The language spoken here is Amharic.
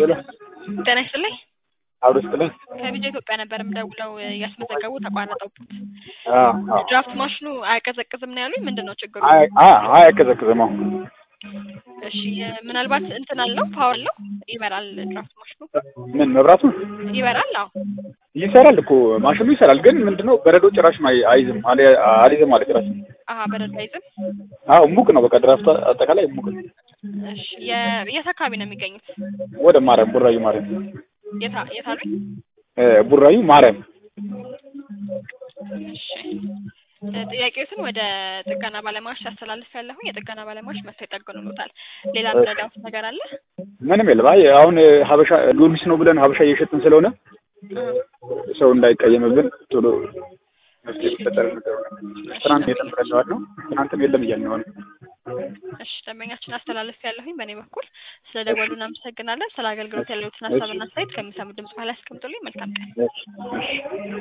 ሄሎ ጤና ይስጥልኝ። አውዶ ስጥልኝ። ከቢጃ ኢትዮጵያ ነበር የምደውለው እያስመዘገቡ ተቋረጠብዎት። አዎ አዎ። ድራፍት ማሽኑ አያቀዘቅዝም ነው ያሉኝ። ምንድን ነው ችግሩ? አይ አይ አያቀዘቅዝም። አዎ እሺ ምናልባት እንትን አለው ፓወር አለው ይበራል። ድራፍት ማሽኑ ምን መብራቱ ይበራል? አዎ ይሰራል እኮ ማሽኑ ይሰራል፣ ግን ምንድነው በረዶ ጭራሽ አይ- አይዝም አለ- አልይዝም ማለት ጭራሽ። አሀ በረዶ አይዝም። አዎ ሙቅ ነው በቃ ድራፍቱ አጠቃላይ ሙቅ ነው። እሺ የ- የት አካባቢ ነው የሚገኙት? ወደ ማርያም ቡራዩ ማርያም የት አ- የት አሉኝ? እ ቡራዩ ማርያም እሺ እ ጥያቄዎትን ወደ ጥገና ባለሙያዎች ያስተላልፍ ያለሁኝ የጥገና ባለሙያዎች መጥተው ይጠግኑልዎታል። ሌላ ምረዳዎት ነገር አለ? ምንም የለም። አይ አሁን ሀበሻ ጊዮርጊስ ነው ብለን ሀበሻ እየሸጥን ስለሆነ ሰው እንዳይቀየምብን ቶሎ መፍትሄ ቢፈጠር ነገር ትናንት የለም ብለነዋል ነው ትናንትም የለም እያልን ነው። እሺ ደንበኛችን አስተላልፍ ያለሁኝ በእኔ በኩል ስለ ደወሉ እናመሰግናለን። ስለ አገልግሎት ያለዎትን ሀሳብና አስተያየት ከሚሰሙ ድምጽ በኋላ ያስቀምጡልኝ። መልካም ቀን። እሺ እሺ